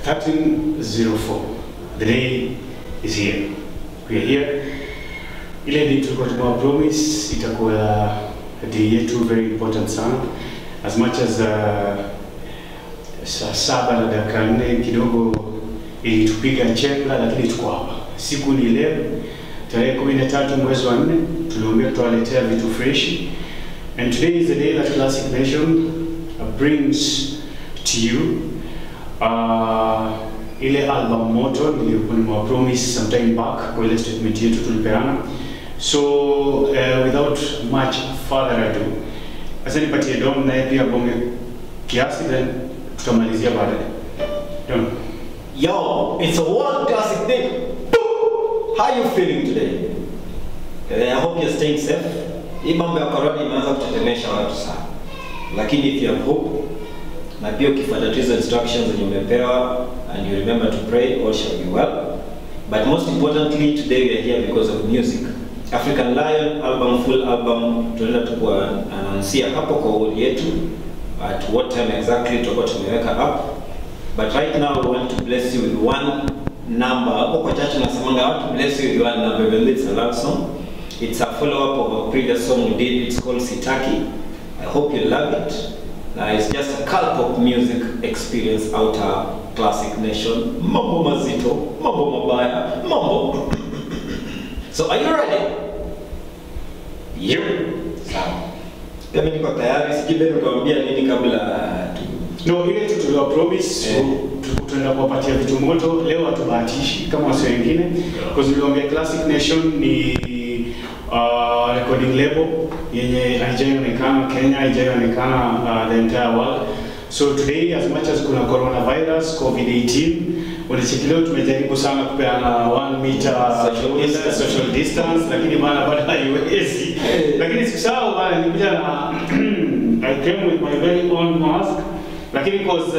1304. The day is here. We are here. Ile day tulikuwa tumewa promise itakuwa day yetu very important sana. As much as uh, saa saba na dakika nne kidogo ilitupiga chenga, lakini tuko hapa. Siku ni leo tarehe kumi na tatu mwezi wa nne, tuliambia tutawaletea vitu freshi and today is the day that Classic Nation uh, brings to you uh, ile album moto nilikuwa nimewa promise sometime back kwa ile statement yetu tulipeana. So uh, without much further ado, sasa nipatie Dom naye pia bonge kiasi, then tutamalizia baadaye. Dom. Yo, it's a world classic day. How you feeling today? Eh, I hope you're staying safe. Hii mambo ya corona imeanza kutetemesha watu sana, lakini if you have hope na pia ukifuata tu hizo instructions zenye umepewa and you remember to pray all shall be well. But most importantly today we are here because of music. African Lion album full album tunaenda tu kuanaunsia hapo kwa wall yetu at what time exactly tutakuwa tumeweka up But right now we want to bless you with one number. Hapo kwa church nasemanga I want to bless you with one number even though it's a love song. It's a follow-up of a previous song we did. It's called Sitaki. I hope you love it. Now it's just a cult pop music experience out our classic nation. Mambo mazito, mambo mabaya, mambo. so are you ready? Yep. Sawa. Mimi niko tayari. Sijui Ben utawaambia nini kabla tu No, ile tu tuliwa promise Eh. tu- tutaenda kuwapatia vitu moto leo, hatubahatishi kama wasi wengine because niliwaambia Classic Nation ni uh, recording label yenye haijaonekana Kenya, haijaonekana uh, the entire world. So today as much as kuna coronavirus COVID-18 unacheki leo tumejaribu sana kupeana 1 meter Social distance. social distance, lakini bana bado haiwezi. Eh. Lakini sikusahau bana, nilikuja na I came with my very own mask lakini cause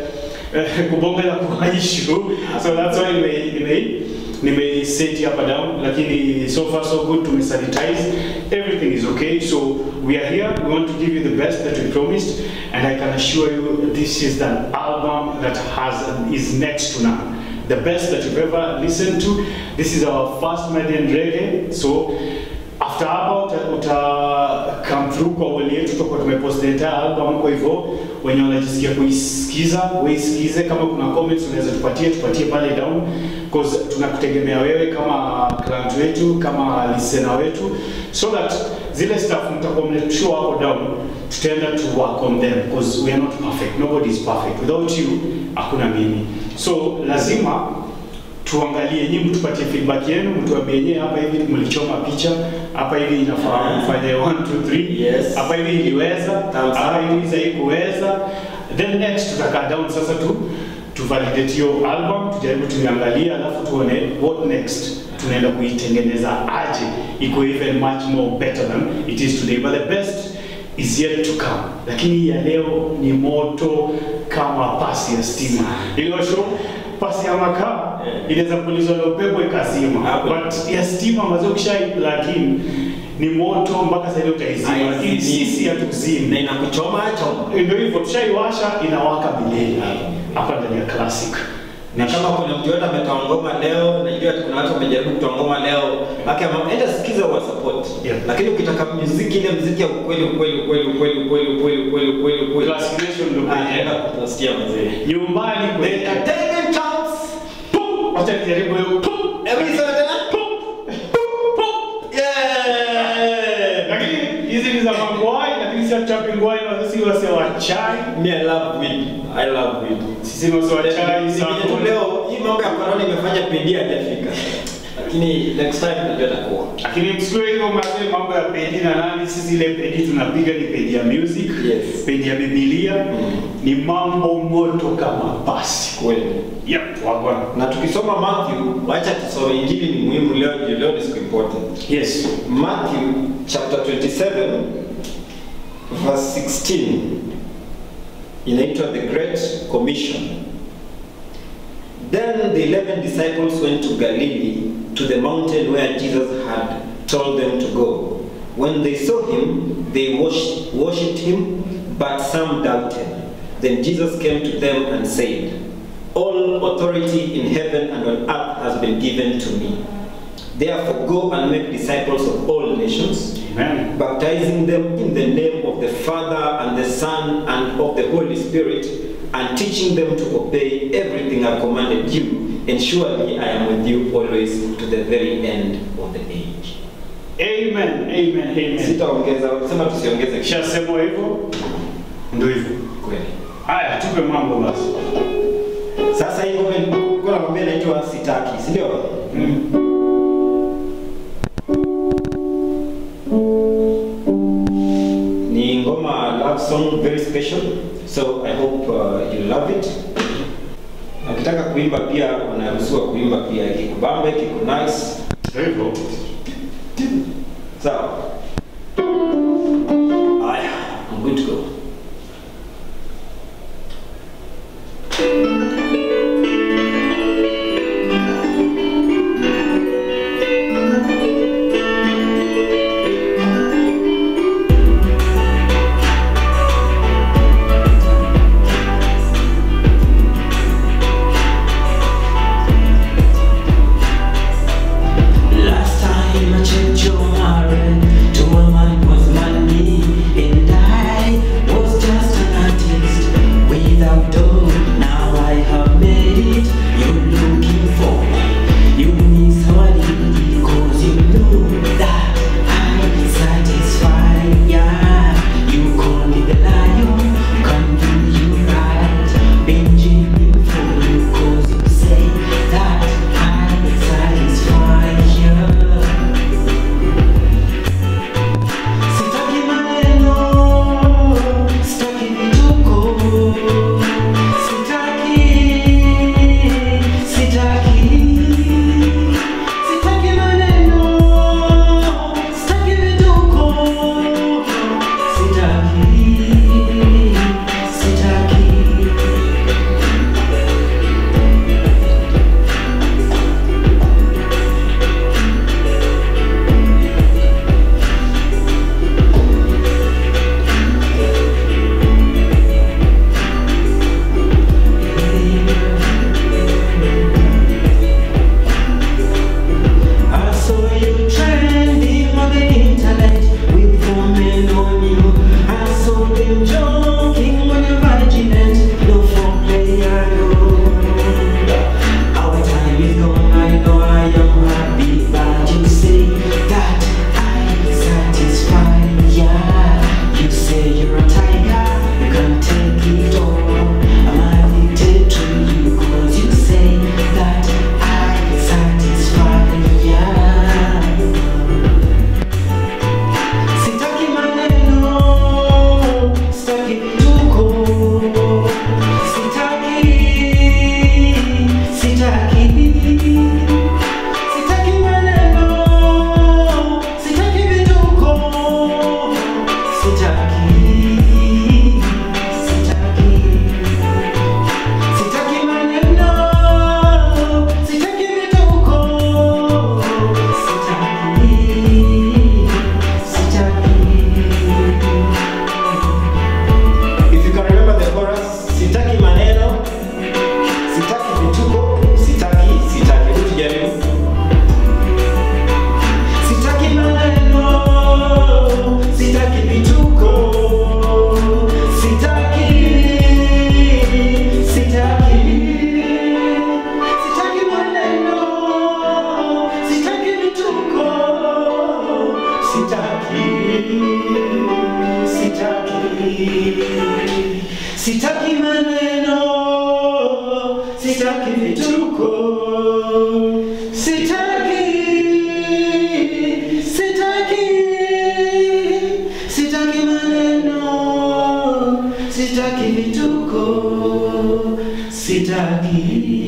uh, kubonga la kwa issue so that's why nime nime nime set hapa down lakini so far so good tumesanitize everything is okay so we are here we want to give you the best that we promised and I can assure you this is an album that has is next to none the best that you've ever listened to this is our first Median reggae so after hapa uta, uta come through kwa wali yetu tutakuwa tumepost the entire album kwa hivyo wenye wanajisikia kuisikiza waisikize kama kuna comments unaweza tupatie tupatie pale down cause tunakutegemea wewe kama client wetu kama listener wetu so that zile stuff mtakuwa mnashua hapo down tutaenda to work on them because we are not perfect nobody is perfect without you hakuna mimi so lazima tuangalie nyinyi mtupatie feedback yenu mtuambie yenyewe hapa hivi mlichoma picha hapa hivi inafaa mfanye 1 2 3 Yes. hapa hivi iliweza Thumbs hapa up. hivi haikuweza then next tutakaa down sasa tu tu validate hiyo album tujaribu tuiangalie alafu tuone what next tunaenda kuitengeneza aje iko even much more better than it is today but the best is yet to come lakini hii ya leo ni moto kama pasi ya stima iliyosho pasi ya makaa Yeah. inaweza kupulizwa na upepo ikazima Hapo. but ya stima ambazo ukishai plug in ni moto mpaka sasa ile utaizima lakini Haizimi. sisi hatuzimi na inakuchoma choma. ndio hivyo tushaiwasha inawaka milele hapa ndani ya classic Na kama kuna mtu yote ametoa ngoma leo, najua kuna watu wamejaribu kutoa ngoma leo, baki ama enda sikiza wa support. Yeah. Lakini ukitaka muziki ile muziki ya ukweli ukweli ukweli ukweli ukweli ukweli ukweli ukweli ukweli. Classic Nation ndio Ah, kwenye- enda kupostia mzee. nyumbani The kwenye entertainment chance. Pum! wacha nijaribu hiyo Pum! Every song tena. Yeah! lakini hizi ni za mangwai lakini si chapi ngwai na sisi wase wa chai Me I love weed. I love weed. sisi ni wase wa chai Nikija tu sana leo hii mambo ya corona imefanya pendi hajafika. Lakini next time najua takuwa. lakini msiwe hivyo mazee mambo ya pedi na nani sisi ile pedi tunapiga ni pedi ya music Yes. pedi ya bibilia Mm. ni mambo moto kama basi Kweli. yep wagwana Na tukisoma Matthew, wacha tusome injili ni muhimu leo, juu leo ni siku important. yes Matthew chapter 27 verse 16 inaitwa the Great Commission. Then the eleven disciples went to Galilee to the mountain where Jesus had told them to go. When they saw him, they worshiped, worshipped him, but some doubted. Then Jesus came to them and said, All authority in heaven and on earth has been given to me. Therefore, go and make disciples of all nations, Amen. baptizing them in the name of the Father and the Son and of the Holy Spirit, and teaching them to obey everything I've commanded you. And surely I am with you always to the very end of the age. Amen. Amen. Amen. Sitaongeza, sema tusiongeze kisha Kishasemwa hivyo ndio hivyo. kweli. Haya, tupe mambo basi. Sasa hii ngoma nilikuwa nakwambia inaitwa sitaki, si ndio? Mm. Ni ngoma love song very special. So I hope uh, you love it. Na Ukitaka kuimba pia unaruhusiwa kuimba pia kikubambe, kiku nice. Ndio hivyo. Sawa. Haya, I'm good to go. Last time I checked your marriage, to a man was money, and I was just an artist without dough. Now I have made it. You're looking for me. You miss how I did it, cause you know that I satisfy. Yeah, you call me the lion, can do you right. Benjamin for you, cause you say that I satisfy. Yeah. Sitaki maneno, sitaki vituko, sitaki, sitaki, sitaki maneno, sitaki vituko, sitaki, sitaki. I saw you trending on the internet with four men on you. I saw them joking when you're virginant. No foreplay at all. Our time is gone. I know I am happy, but you say that I satisfy. Yeah, you say you're a tiger. You can take it all. I'm addicted to you 'cause you say that I satisfy. Yeah. Sitaki maneno, sitaki vituko, sitaki, sitaki, sitaki maneno, sitaki vituko, sitaki, sitaki, sitaki maneno, sitaki vituko, sitaki. If you can remember the chorus, sitaki maneno, sitaki vituko, sitaki, sitaki. Hebu tujaribu. Sitaki maneno, sitaki vituko, sitaki, sitaki, sitaki maneno, sitaki vituko, sitaki, sitaki, sitaki maneno, sitaki vituko, sitaki, sitaki, sitaki maneno, sitaki vituko, sitaki,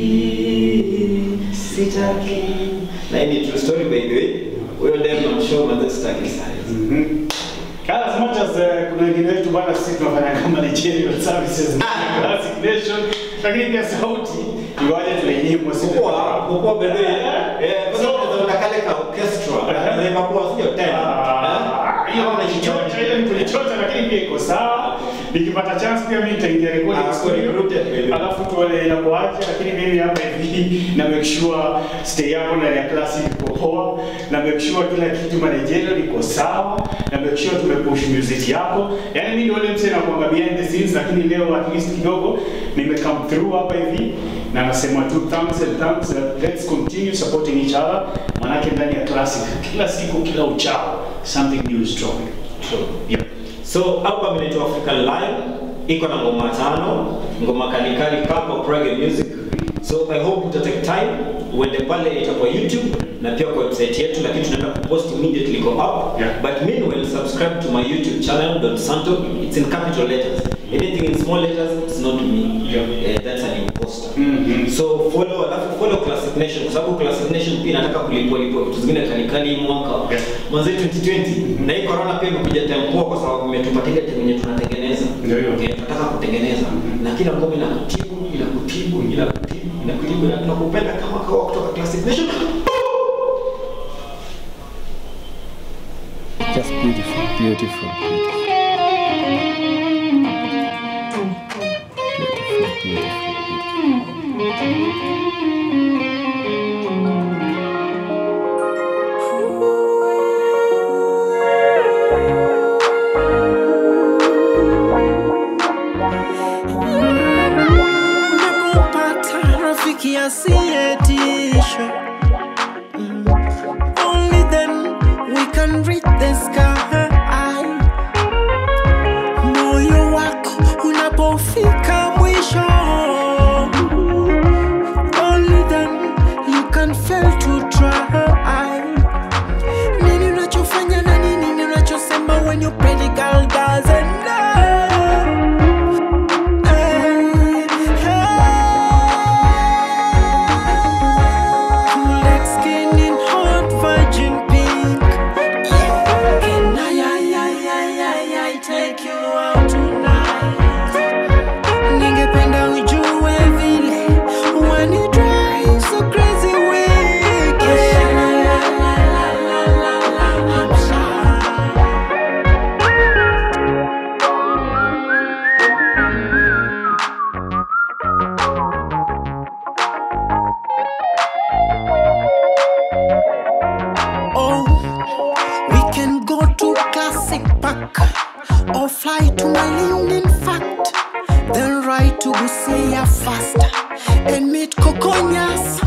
sitaki. Na hii ni true story by the way. Huyo dem namshow mazee sitaki sana. Mhm. As much as uh, kuna wengine wetu bana sisi tunafanya kama Nigerian services classic nation lakini pia sauti ingawaje tunainyimwa sisi. Kukua, kukua by the way. Eh, kwa sababu unaweza kale ka orchestra. Eh. Ndio kwa sio tena. Ah, hiyo ni kujichota, hiyo ni kujichota lakini pia iko sawa. nikipata chance pia mimi nitaingia recording Ah, studio recruited. alafu tuone inakuaje, lakini mimi hapa hivi na make sure stay yako ndani ya klasi iko poa, na make sure kila kitu managerial iko sawa, na make sure tumepush music yako. Yani mimi ndio yule msee nakuanga behind the scenes, lakini leo at least kidogo nime come through hapa hivi na nasema tu thanks and thanks. Uh, let's continue supporting each other, manake ndani ya classic kila siku kila uchao something new is dropping. So yeah. So album inaitwa African Lion, iko na ngoma tano, ngoma kalikali kama reggae music. So I hope uta take time uende pale itakuwa YouTube na pia kwa website yetu, lakini tunaenda kupost immediately go up. Yeah. But meanwhile subscribe to my YouTube channel Don Santo. It's in capital letters. Anything in small letters, it's not me. Yeah. Eh, that's an imposter. Mhm. So follow alafu follow Classic Nation kwa sababu Classic Nation pia inataka kulipwa lipwa vitu zingine kalikali hii mwaka. Yeah. Mwanzo 2020 na hii corona pia imekuja time poa kwa sababu imetupatia time yenye tunatengeneza. Ndio hiyo. Eh, tunataka kutengeneza na kila ngoma inakutibu, inakutibu, inakutibu, inakutibu na tunakupenda kama kawa kutoka Classic Nation. Just beautiful, beautiful, beautiful. Beautiful, beautiful, beautiful. Unapopata rafiki asiyetisha mm. Only then we can reach the sky Moyo wako unapofika mwisho Only then you can fail to try Nini unachofanya na nini unachosema when your predical doesn't know Ningependa ujue vile when you drive so crazy wicked. I'm shy. Oh, we can go to Classic Park or fly to Malindi, in fact, then ride to Busia fast and meet Kokonyas